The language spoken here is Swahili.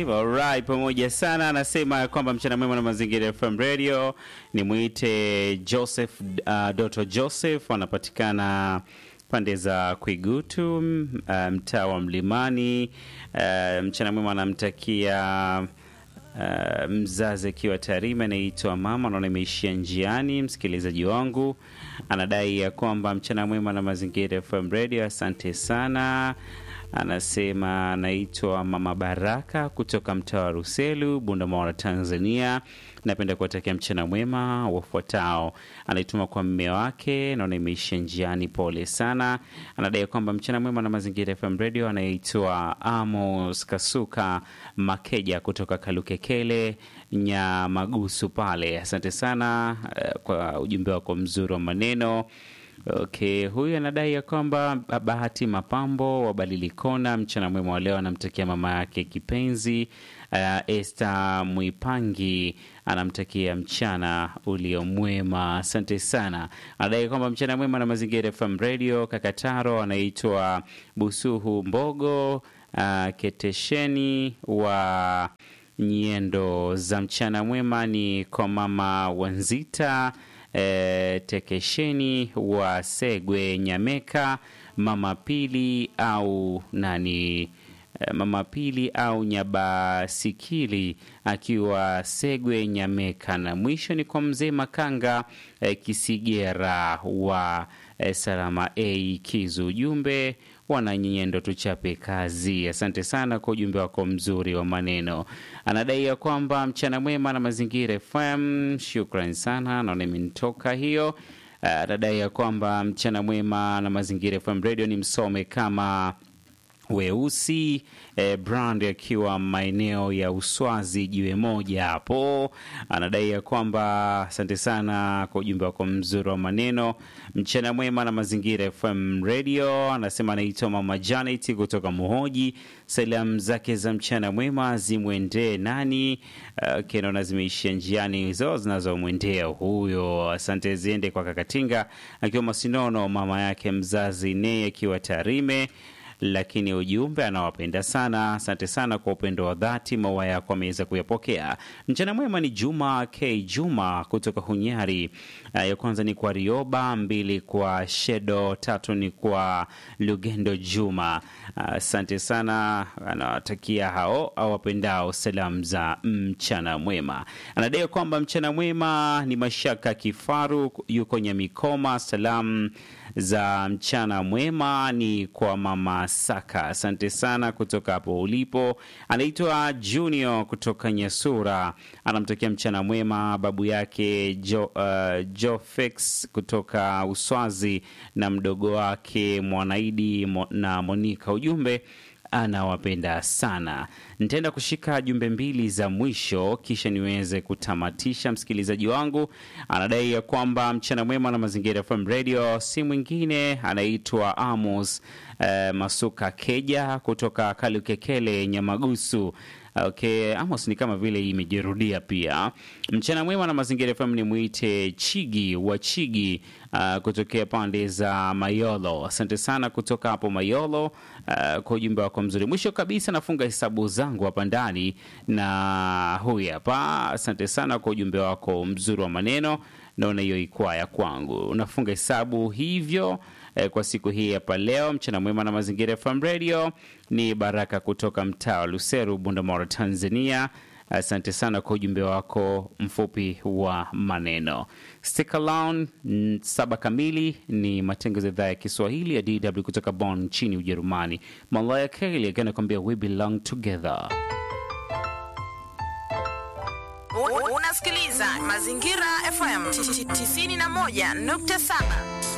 alright, pamoja sana. Anasema kwamba mchana mwema na mazingira FM Radio. Nimwite Joseph uh, Doto Joseph, anapatikana pande za Kwigutu, uh, mtaa wa Mlimani. Uh, mchana mwema anamtakia Uh, mzazi akiwa Tarime anaitwa mama, naona imeishia njiani. Msikilizaji wangu anadai ya kwamba mchana mwema na mazingira FM Radio, asante sana. Anasema anaitwa mama Baraka kutoka mtaa wa Ruselu, Bundamawara, Tanzania. Napenda kuwatakia mchana mwema wafuatao. Anaituma kwa mme wake, naona imeishia njiani, pole sana. Anadai kwamba mchana mwema na mazingira FM Radio, anaitwa Amos Kasuka Makeja kutoka Kalukekele Nyamagusu pale. Asante sana uh, kwa ujumbe wako mzuri wa maneno. Okay, huyu anadai ya kwamba Bahati Mapambo wa Balilikona, mchana mwema wa leo, anamtakia mama yake kipenzi uh, Esther Mwipangi anamtakia mchana ulio mwema. Asante sana. Anadai kwamba mchana mwema na mazingira FM Radio. Kakataro anaitwa Busuhu Mbogo uh, Ketesheni wa nyendo za mchana mwema ni kwa mama Wanzita E, Tekesheni wa Segwe Nyameka, mama Pili au nani, e, mama Pili au Nyabasikili akiwa Segwe Nyameka, na mwisho ni kwa mzee Makanga e, Kisigera wa e, Salama A Kizu. Ujumbe wananyendo tuchape kazi. Asante sana kwa ujumbe wako mzuri wa maneno. Anadai ya kwamba mchana mwema na mazingira FM. Shukran sana, naona imenitoka hiyo. Anadai ya kwamba mchana mwema na mazingira FM radio ni msome kama weusi eh, brand akiwa maeneo ya Uswazi jiwe moja hapo. Anadai ya kwamba asante sana kwa ujumbe wako mzuri wa maneno. Mchana mwema na mazingira FM radio. Anasema anaitwa mama Janet kutoka Muhoji. Salamu zake za mchana mwema zimwendee nani? Uh, kenaona zimeishia njiani hizo zinazomwendea huyo. Asante ziende kwa Kakatinga akiwa Masinono, mama yake mzazi Nei akiwa Tarime lakini ujumbe anawapenda sana. Asante sana kwa upendo wa dhati, maua yako ameweza kuyapokea. Mchana mwema ni Juma K Juma kutoka Hunyari. Uh, ya kwanza ni kwa Rioba, mbili kwa Shedo, tatu ni kwa Lugendo Juma. Asante uh, sana, anawatakia hao awapendao salamu za mchana mwema. Anadai kwamba mchana mwema ni Mashaka Kifaru, yuko Nyamikoma. Salamu za mchana mwema ni kwa mama Saka. Asante sana kutoka hapo ulipo. Anaitwa Junior kutoka Nyasura, anamtokea mchana mwema babu yake jo, uh, Jofex kutoka Uswazi na mdogo wake Mwanaidi mo, na Monika. Ujumbe anawapenda sana. Nitaenda kushika jumbe mbili za mwisho kisha niweze kutamatisha. Msikilizaji wangu anadai ya kwamba mchana mwema na mazingira FM radio, si mwingine anaitwa Amos eh, Masuka Keja kutoka Kalukekele Nyamagusu. Okay, Amos ni kama vile hii imejirudia pia. Mchana mwema na mazingira FM ni mwite Chigi wa Chigi uh, kutokea pande za Mayolo. Asante sana kutoka hapo Mayolo uh, kwa ujumbe wako mzuri. Mwisho kabisa nafunga hesabu zangu hapa ndani na huyu hapa. Asante sana kwa ujumbe wako mzuri wa maneno. Naona hiyo ikuwa ya kwangu. Unafunga hesabu hivyo eh, kwa siku hii hapa leo. Mchana mwema na mazingira FM Radio ni Baraka kutoka mtaa wa Luseru, Bundamora, Tanzania. Asante sana kwa ujumbe wako mfupi wa maneno. Stick around, saba kamili ni matangazo ya idhaa ya Kiswahili ya DW kutoka Bonn nchini Ujerumani. Malaya Kelly akiwa anakuambia we belong together. Unasikiliza Mazingira FM 91.7.